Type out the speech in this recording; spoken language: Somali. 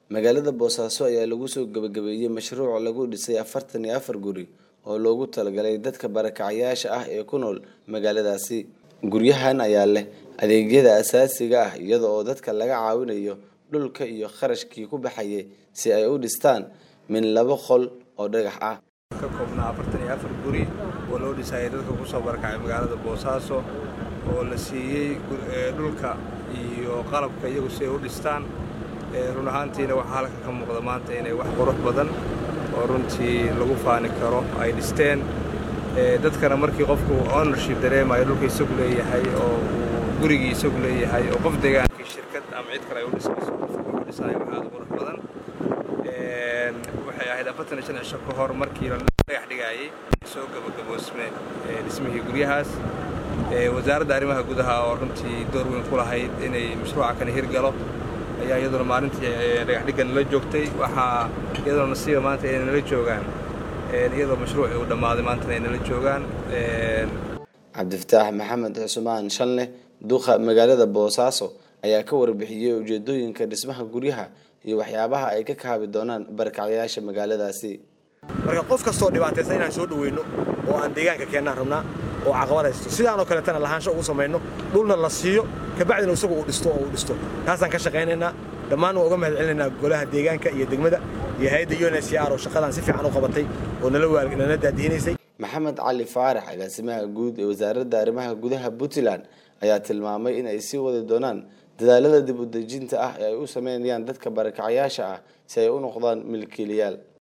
magaalada boosaaso ayaa lagu soo gabagabeeyey mashruuc lagu dhisay afartan iyo afar guri oo loogu talagalay dadka barakacayaasha ah ee ku nool magaaladaasi guryahan ayaa leh adeegyada asaasiga ah iyada oo dadka laga caawinayo dhulka iyo kharashkii ku baxayay si ay u dhistaan min laba qol oo dhagax ah ka koobnaa afartan iyo afar guri oo loo dhisayay dadka kusoo barakacay magaalada boosaaso oo la siiyey dhulka iyo qalabka iyagu si ay u dhistaan run ahaantiina waxaa halkan ka muuqda maanta inay wax qurux badan oo runtii lagu faani karo ay dhisteen dadkana markii qofku ownership dareemayo dhulka isagu leeyahay oo uu gurigii isagu leeyahay oo qof degaankii shirkad ama cid kale ay u dhisayso qofku wuxuu dhisanaya wax aad u qurux badan waxay ahayd afartan iyo shan cisho ka hor markii la dhagax dhigaayey soo gabagaboosme dhismihii guryahaas wasaaradda arrimaha gudaha oo runtii door weyn ku lahayd inay mashruuca kana hirgalo ayaa iyaduna maalintii dhagaxdhigga nala joogtay waxaa iyaduna nasiiba maanta inay nala joogaan iyadoo mashruucii uu dhammaaday maantana ay nala joogaan cabdifataax maxamed cusmaan shanleh duqa magaalada boosaaso ayaa ka warbixiyey ujeedooyinka dhismaha guryaha iyo waxyaabaha ay ka kaabi doonaan barakacyaasha magaaladaasi marka qof kastoo dhibaataysan inaan soo dhaweyno oo aan deegaanka keennaan rabnaa oo caqabad haysto sidaanoo kaleetana lahaansho ugu samayno dhulna la siiyo kabacdina isagu uu dhisto oo uu dhisto taasaan ka shaqaynaynaa dhammaan waa uga mahad celinaynaa golaha deegaanka iyo degmada iyo hay-adda u n s r oo shaqadan si fiican u qabatay oo nala daadihinaysay maxamed cali faarax agaasimaha guud ee wasaaradda arrimaha gudaha puntland ayaa tilmaamay in ay sii wadi doonaan dadaalada dib u dejinta ah ee ay u sameynayaan dadka barakacayaasha ah si ay u noqdaan milkiilayaal